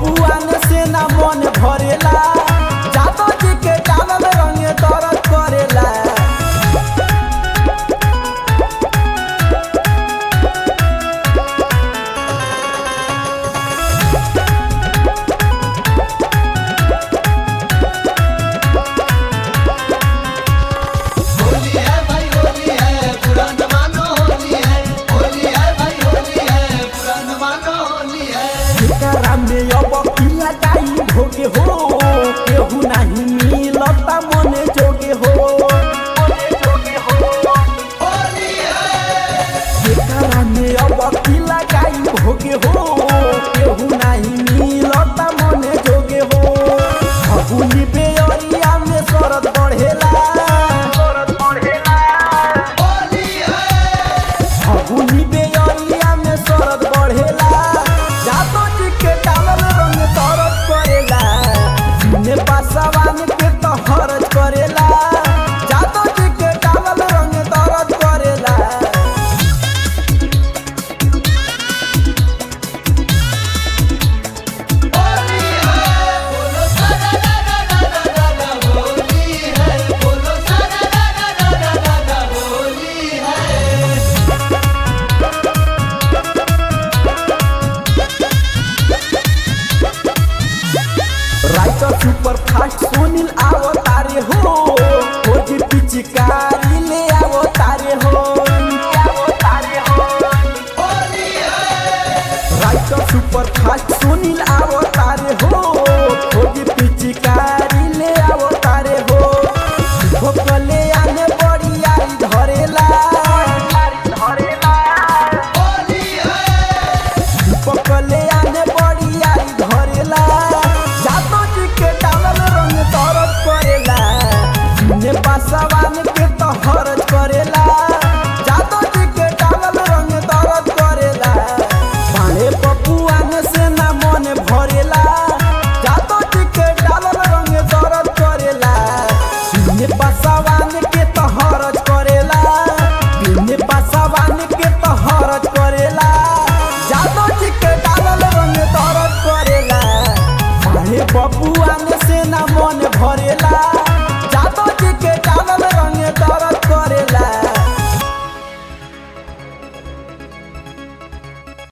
बबुआन से ना मन भरेला जादो जी के डालल रंगे दर्द करेला होली है भाई होली है पुरान मानो होली है होली है भाई होली है पुरान मानो होली है एकरा में अब किया जाई भोगे हो केहू नहीं मिलता मने जोगे हो मने जोगे हो होली है एकरा में अब किला जाई भोगे हो केहू नहीं मिलता मने जोगे हो फगुनी बेअरिया में शरद बढ़ेला शरद बढ़ेला होली है फगुनी बेअरिया में शरद बढ़ेला जातो जी के डालल रंग तरद करेला ने पासवान के तो हरज करेला जातो जी के डालल रंग तरद करेला होली है बोलो सारा रा रा रा रा रा रा होली है बोलो सारा रा रा रा रा रा रा होली है राइटर सुपर फास्ट सुनील आवत